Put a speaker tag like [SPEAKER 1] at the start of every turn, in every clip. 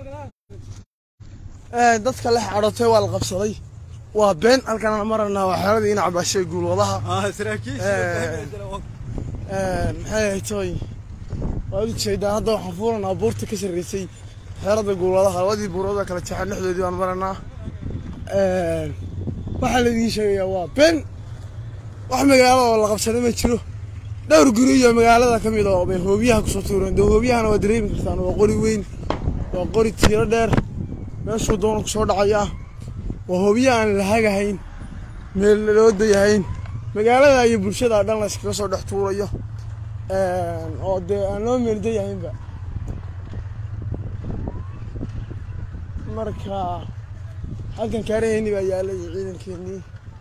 [SPEAKER 1] dadka lex cadhootay waa la qabsaday waa been halkaan aan maranaa waa xeeladii ina cabaashay guulwadaha maxay ahayd tooy waad u jeedaan hadda waxaan fuulanaa buurta ka sarreysay xeelada guulwadaha labadii buurooda kala jeexan dhexdoodii baan maranaa waxaa laydin sheegayaa waa been wax magaalo oo la qabsaday ma jiro dhowr guri iyo magaalada ka mid oo bay hoobiyaha kusoo tuureen dee hoobiyahana waa dareemi kartaan waa qori weyn waa qori tiiro dheer meeshuu doona kusoo dhacayaa waa hoobiya aan la hagahayn meel loo dayahayn magaalada iyo bulshada dhan la iskaga soo dhex tuurayo oo dee aan loo meel dayahaynba marka halkan kaaraheenni baa yaalay ciidankeenii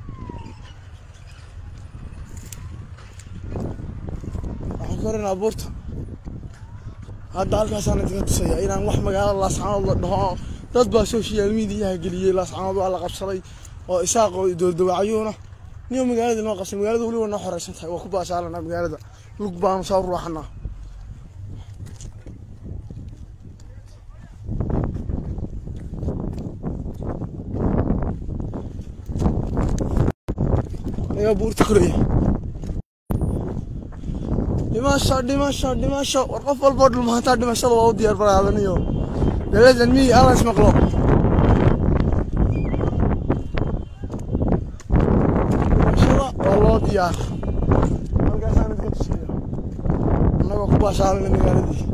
[SPEAKER 1] waxaan koranaa buurta hadda halkaasaan idinka tusaya inaan wax magaalada laascaanood la dhaho dad baa social mediaha geliyey laascaanood waa la qabsaday oo isaaq oo doordawacayuuna niyo magaalada noo qabsan magaalada weliba noo xoreysan tahay waa ku baashaalanaa magaalada lug baanu soo ruuxanaa ayaa buurta koraya dhimasho dhimasho dhimasho war qof walboo dhulmahantaa dhimashada waa u diyaar baraadaniyo daladan miyi alla ismaqlo dhimashada waa loo diyaar halkaasaan idinka tusiya annagoo ku baashaalana magaaladii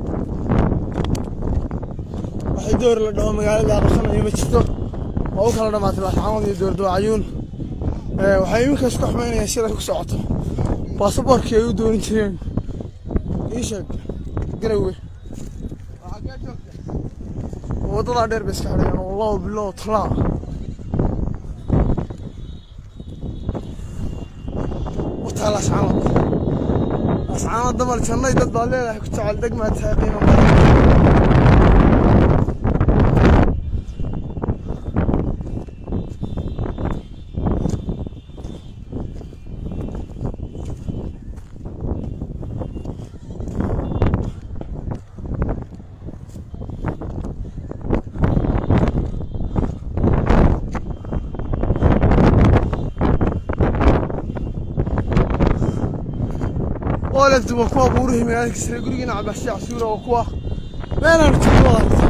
[SPEAKER 1] waxay door la dhaho magaalada qabsanayo ma jirto waa u kala dhamaatay laascaanood iyo doordawacayuun waxay iminkaas ku xumaynayaan siday ku socoto baasaboorkii ay u doonin jireen ii sheeg garowe waddadaa dheer bay iska xidhayaan wallahu bilow talaa wataa laascaanood laascaanood damal jannay dad baad leedahay ku jecel degmaad tahay qiimo badan olefti waa kuwa buurihii magaalada kisre gurigiina cabaashay casuura waa kuwa meelaan joogno aragta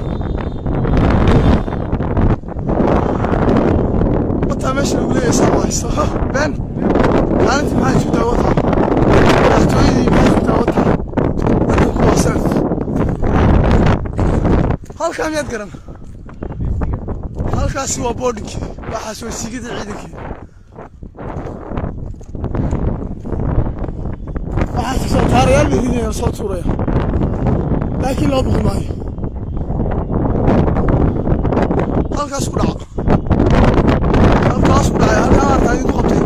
[SPEAKER 1] wataa meesha lagu leeyahay saa haysto been maalintii maxaa joogtaa wataa madaxtooyadii maxaa joogtaa wataa dadka kuwa sanad halkaa miyaad garan halkaasi waa boodhinkii waxaas waa siigada ciidankii taarayaal bay ridayaan soo tuuraya laakiin loo baqi maayo halkaas ku dhaca halkaas ku dhacay halkaa arkaa idinku qabtay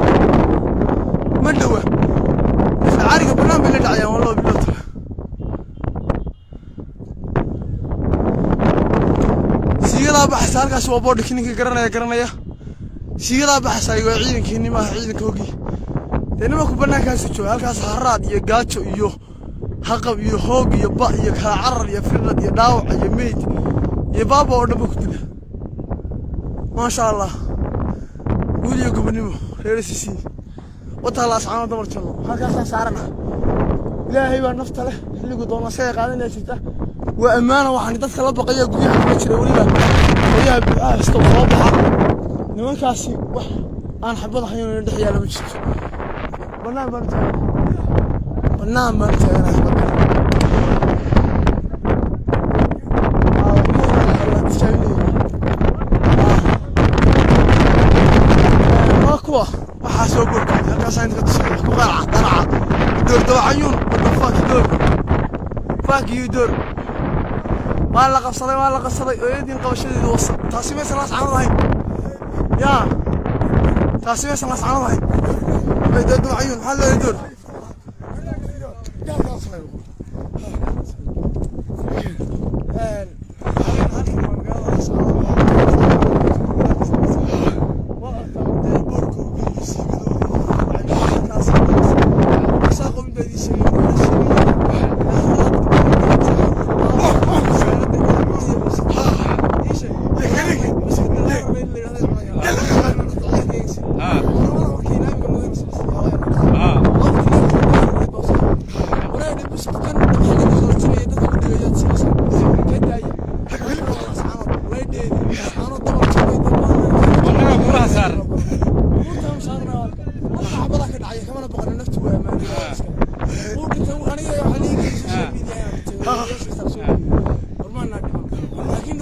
[SPEAKER 1] ma dhowa isla cariga bannaan bay la dhacayaan waa loo biloota siigadaa baxaysa halkaas waa boodhiki ninka garanaya garanaya siigadaa baxaysa waa ciidankeeni maaha ciidanka hogii dee nimanku bannaankaasu jooga halkaas haraad iyo gaajo iyo haqab iyo hoog iyo ba iyo kala carar iyo firdhad iyo dhaawac iyo meyd iyo baaba oo dhanba ku dila maasha allah guul iyo gobonimo reer sisi wataa laascaano damar jallo halkaasaan saarana ilaahay baa nafta leh xilligu doona isaga qaadanaya jirta waa ammaana waxaan dadka la baqaya guryaha kaga jira weliba guryaha buuxaha haysta soo baxa nimankaasi wax aan xabad ahayn dhex yaala ma jirto bannaan baan taagana bannaan baan taagana xabadda waa kuwa waxaa soo gorkaaday halkaas inta ka tusaya ku qaraca qaraca door dawacayuun wadda faaki door faaki iyo door waa la qabsaday waa la qabsaday ooyadiin qabashadeedu wasa taasi maysan laascanad ahayn yaa taasi maysan laascanad ahayn door dawacayuun maxaa leedahay door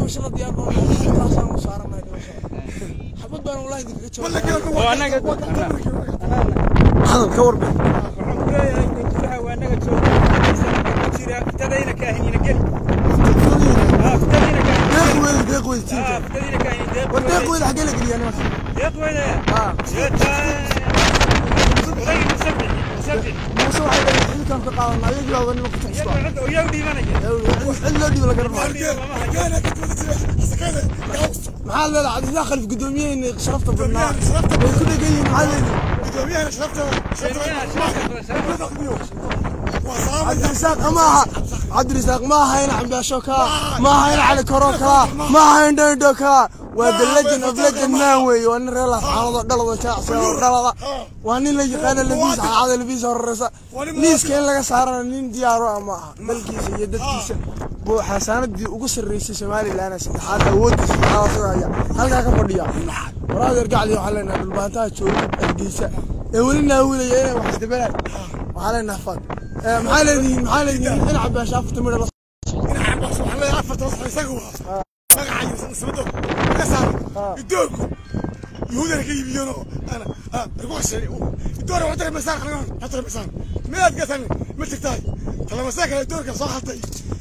[SPEAKER 1] dhimashada diyaar baan taasaan u saaranahay dhimashada xabad baan wallahi idinkaga jawaabay
[SPEAKER 2] oo annaga
[SPEAKER 1] hadal ka warbe
[SPEAKER 2] waxaan ku leeyahay gudaha waa annaga jooga ku jira fitadayna kaahinina geli haa fitadayna kaahin
[SPEAKER 1] deeq weyd deeq weyd
[SPEAKER 2] haa
[SPEAKER 1] tiinka
[SPEAKER 2] fitadayna kaahin deeq
[SPEAKER 1] war deeq weyd xaggee la geliyaa nimanka
[SPEAKER 2] deeq weyne
[SPEAKER 1] haa
[SPEAKER 2] oday musabix musabix
[SPEAKER 1] muuse waxay leeyihin xilkan ka qaadanaa ayagii baa wani ku taxisba
[SPEAKER 2] iyagu yaa u dhiibanaya
[SPEAKER 1] cid loo dhiibo la garan maayo
[SPEAKER 2] lama hayo
[SPEAKER 1] maxaa leedahay cabdillaah khalif gudoomiyaheenni sharafta badnaa way ku dhegan yihiin maxaa leedahay cabdirisaaq ma aha cabdirisaaq ma aha ina cambaasho kaa ma aha ina cali koro kaa ma aha in dhandho kaa waa the legend of legend man weeye waa nin reer laascaanood oo dhalada jaacsi oo dhalada waa nin la yaqaana labiis caada labiis horeysa liiska in laga saarana nin diyaaro ah ma aha dalkiisa iyo dadkiisa buu xasaanadii ugu sarreysay somalilan saddexaad awooddiisa saddexaad sida haya halkaa ka fadhiya waraadeer gacdi waxaa leenahay dhulbaantaha jooga hargeysa ee weli naawilaya inay wax isdabalaan waxaa leenahay fad maxaa leedihiin maxaa leedihiin in cabaasha afarta midha la
[SPEAKER 3] يهودنا كي يبيونو انا ها رجوع السريع الدور وحتى المساق حتى المساق ما قتل ما تكتاي ترى مساك الدور كان صح حتى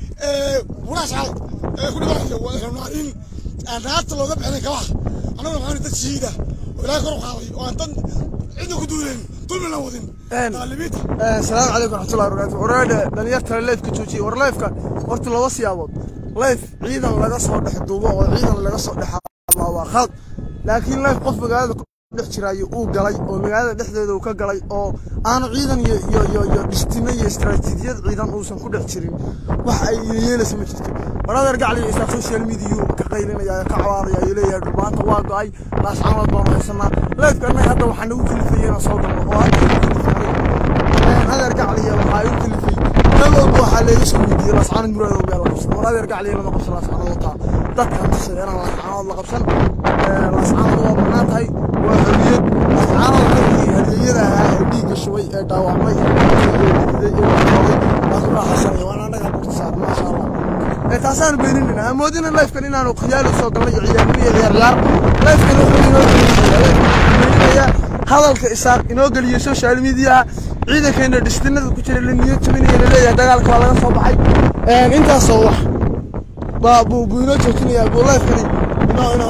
[SPEAKER 3] وراش عاد كل واحد واحنا نارين انا حتى لو ذبح انا كواح انا ما عندي تشهيده ولا كروح هذه وانت عندك دولين طول من الاولين طالبيت
[SPEAKER 1] asalaamu calaykum raxmatullahi wabarakaatu waraadhe dhalinyartana leefka joojiyey war leefka horta laba siyaabood leef ciidan laga soo dhex duubo oo ciidan laga soo dhex hadlaa waa khalad laakiin leef qof magaalada ku dhex jiraayo uu galay oo magaalada dhexdeeda uu ka galay oo aanu ciidan iyo iyo iyo iyo dhistino iyo istaraatiijiyad ciidan uusan ku dhex jirin wax ay yeelaysa ma jirto waraadeer gacliga isaa social media ka qaylinaya ka cawaadaya ayuu leeyahay dhulbaanta waa go-ay laascaanood baanu haysanaa leefka annaga hadda waxaa nagu kalifayay inaan soo galno oo hadda nagu kalifay adeer gacliya waxaa igu kalifay meel walba waxaa leega soo weydiiyey laascaanood muraado meel la qabsan war adeer gacliya lama qabsan laascaanood wataa dadka tusay inaan laascaanood la qabsan laascaanood waa bannaan tahay waa xorriyad laascaanood dadkii hadeeyada ahaa ee dhiigga shubay ee dhaawacmay ee dhididay ee dhaqooday baa ku raaxaysanaya waana annaga burta saar maasha allah ee taasaan beeninayna amoodina lifekan inaanu khiyaali soo galnay iyo ciyaarnimo iyo ciyaar ciyaar lifekan wuxuu inoo beeninaya hadalka isaaq inoo geliyo social mediaha ciidankeena dhistinada ku jira la niyad jabinaya la leeyahay dagaalka waa laga soo baxay intaasoo wax baa buu buu inoo joojinayaa buu lifekani inoo inoo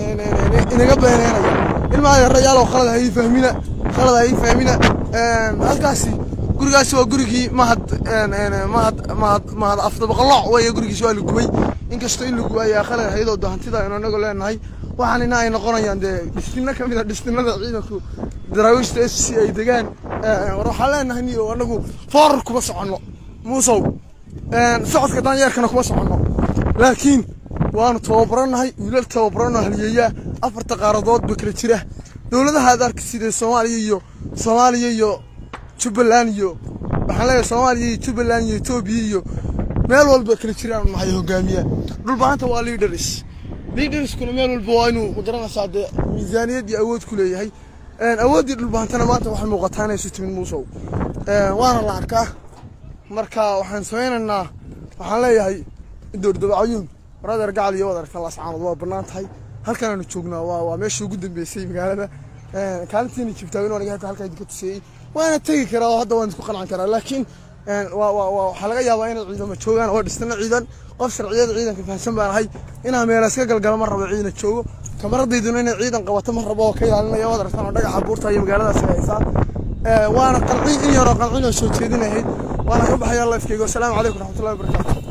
[SPEAKER 1] inaga beeneynaya ilmaa yarayaalow khalad ha ii fahmina khalad ha ii fahmina halkaasi gurigaasi waa gurigii mahad mahad mahad mahad afdabaqaloc weeye gurigiisi waa la gubay inkastoo in la gubayaa khalad hayadoo hantida aynu anagu leenahay waxaan ina ay noqonayaan dee dhistina ka mid a dhistinada ciidanku daraawiishta s c ay degaan war waxaan leenahay niyo anagu foorar kuma soconno muusow socodka daanyeerkana kuma soconno laakiin waanu tababaranahay wiilal tababarano haliyeeyaa afarta qaaradood ba kala jira dowladaha aad arki sidee soomaaliya iyo soomaaliya iyo jubbaland iyo waxaan leeyahay soomaaliya iyo jubbaland iyo etoobiya iyo meel walba kala jiraan nahay hogaamiya dhulbaanta waa leaders leaderskuna meel walba waa inuu magaranaysaa dee miisaaniyad iyo awood ku leeyahay awooddii dhulbaantana maanta waxay muuqataa inay isu timid muusow waana la arkaa marka waxaan samaynaynaa waxaan leeyahay doordabacayuun waradeer gacal iyo wadarka laascaanood waa bannaan tahay halkan aanu joognaa waa waa meeshii ugu dambeysay magaalada kaalintiina jibtaawin aniga hata halkaa idinka tuseeyey waana tegi karaa oo hadda waan isku qancin karaa laakiin waa waa waa waxaa laga yaabaa inay ciidamo joogaan oo dhistana ciidan qof sharciyada ciidanka fahamsan baan ahay inaan meelaas ka galgala ma rabo ciidan joogo kamaradayduna inay ciidan qabato ma rabo oo ka ilaalinaya waad aragtaan oo dhagaxa buurta iyo magaaladaas ay haysaa waana qancin in yaroo qancin oo soo jeedinahayd waana ka baxayaa lifekeyga wasalaamu calaykum raxmatullahi wabarakaatu